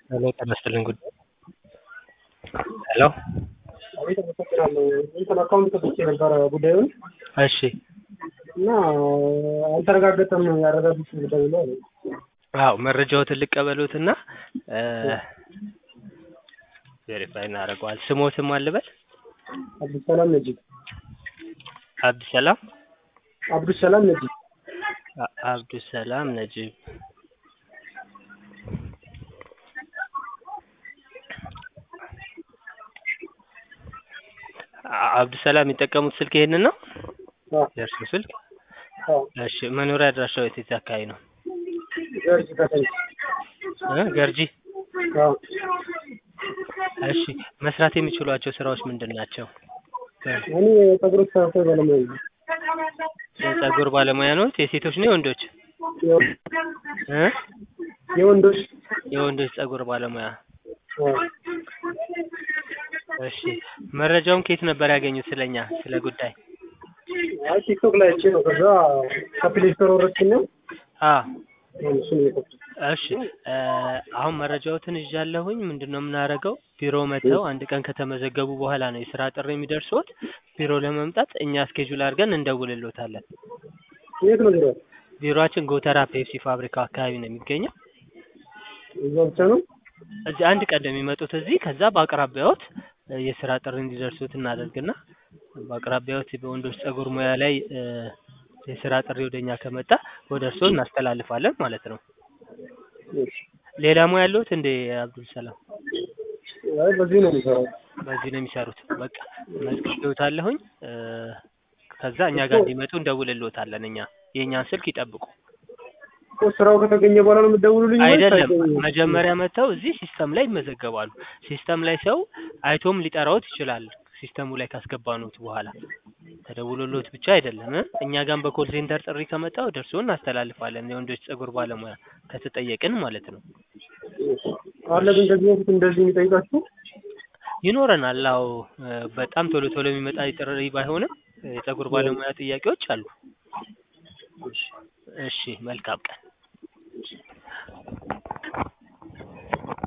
ሄሎ ጤና ይስጥልኝ ጉዳይ ሄሎ አቤት አመሰግናለሁ። እንትን አካውንት ከፍቼ ነበረ ጉዳዩን እሺ እና አልተረጋገጠም ያረጋግጥ ደውሎ አለ። አዎ መረጃዎትን ልቀበሉትና ቬሪፋይ እናደርገዋል። ስሞትም አልበል አብዱሰላም ነጂብ አብዱሰላም አብዱሰላም ነጂብ አ- አብዱሰላም ነጂብ አ- አብዱሰላም የሚጠቀሙት ስልክ ይሄንን ነው አዎ የእርሱ ስልክ? አዎ እሺ መኖሪያ አድራሻው የት የት አካባቢ ነው? ገርጅ ከተማ እ ገርጂ አዎ እሺ መስራት የሚችሏቸው ስራዎች ምንድን ናቸው? እኔ የፀጉር ተስተካካይ ባለሙያ ነኝ። የጸጉር ባለሙያ ነው? የሴቶች ነው የወንዶች? የወ- እ የወንዶች የወንዶች ጸጉር ባለሙያ። አዎ እሺ መረጃውን ከየት ነበር ያገኙት ስለኛ ስለ ጉዳይ? አይ ቲክቶክ ላይ አይቼ ነው። ከዛ ከፕሌይ ስቶር ወረድኩና አ እሱን እየከፈትኩ እሺ እ አሁን መረጃዎትን ይዣለሁኝ። ምንድን ነው የምናደርገው? ቢሮ መጥተው አንድ ቀን ከተመዘገቡ በኋላ ነው የስራ ጥሪ የሚደርሱት። ቢሮ ለመምጣት እኛ ስኬጁል አድርገን እንደውልሎታለን። የት ነው ቢሮ? ቢሮአችን ጎተራ ፔፕሲ ፋብሪካው አካባቢ ነው የሚገኘው። እዛ ብቻ ነው? እዚህ አንድ ቀን ነው የሚመጡት እዚህ። ከዛ በአቅራቢያዎት እ የስራ ጥሪ እንዲደርሱት እናደርግና በአቅራቢያዎት በወንዶች ጸጉር ሙያ ላይ እ የስራ ጥሪ ወደኛ ከመጣ ወደ እርስዎ እናስተላልፋለን ማለት ነው። እሺ። ሌላ ሙያ ያለዎት እንዴ አብዱል ሰላም? አይ በዚህ ነው የሚሰራው። በዚህ ነው የሚሰሩት። በቃ መዝግቤዎታለሁኝ። እ ከዛ እኛ ጋር እንዲመጡ እንደውልልዎታለን። እኛ የእኛን ስልክ ይጠብቁ። እኮ ስራው ከተገኘ በኋላ ነው የምትደውሉልኝ? ወይስ አይደለም አይገኝም? መጀመሪያ መጥተው እዚህ ሲስተም ላይ ይመዘገባሉ። ሲስተም ላይ ሰው አይቶም ሊጠራዎት ይችላል። ሲስተሙ ላይ ካስገባኑት በኋላ ተደውሎሎት ብቻ አይደለም እ እኛ ጋርም በኮል ሴንተር ጥሪ ከመጣ ወደ እርስዎ እናስተላልፋለን። የወንዶች ጸጉር ባለሙያ ከተጠየቅን ማለት ነው። አለ ግን ከዚህ በፊት እንደዚህ የሚጠይቃችሁ? ይኖረናል። አዎ እ በጣም ቶሎ ቶሎ የሚመጣ ጥሪ ባይሆንም የጸጉር ባለሙያ ጥያቄዎች አሉ። እሺ መልካም ቀን።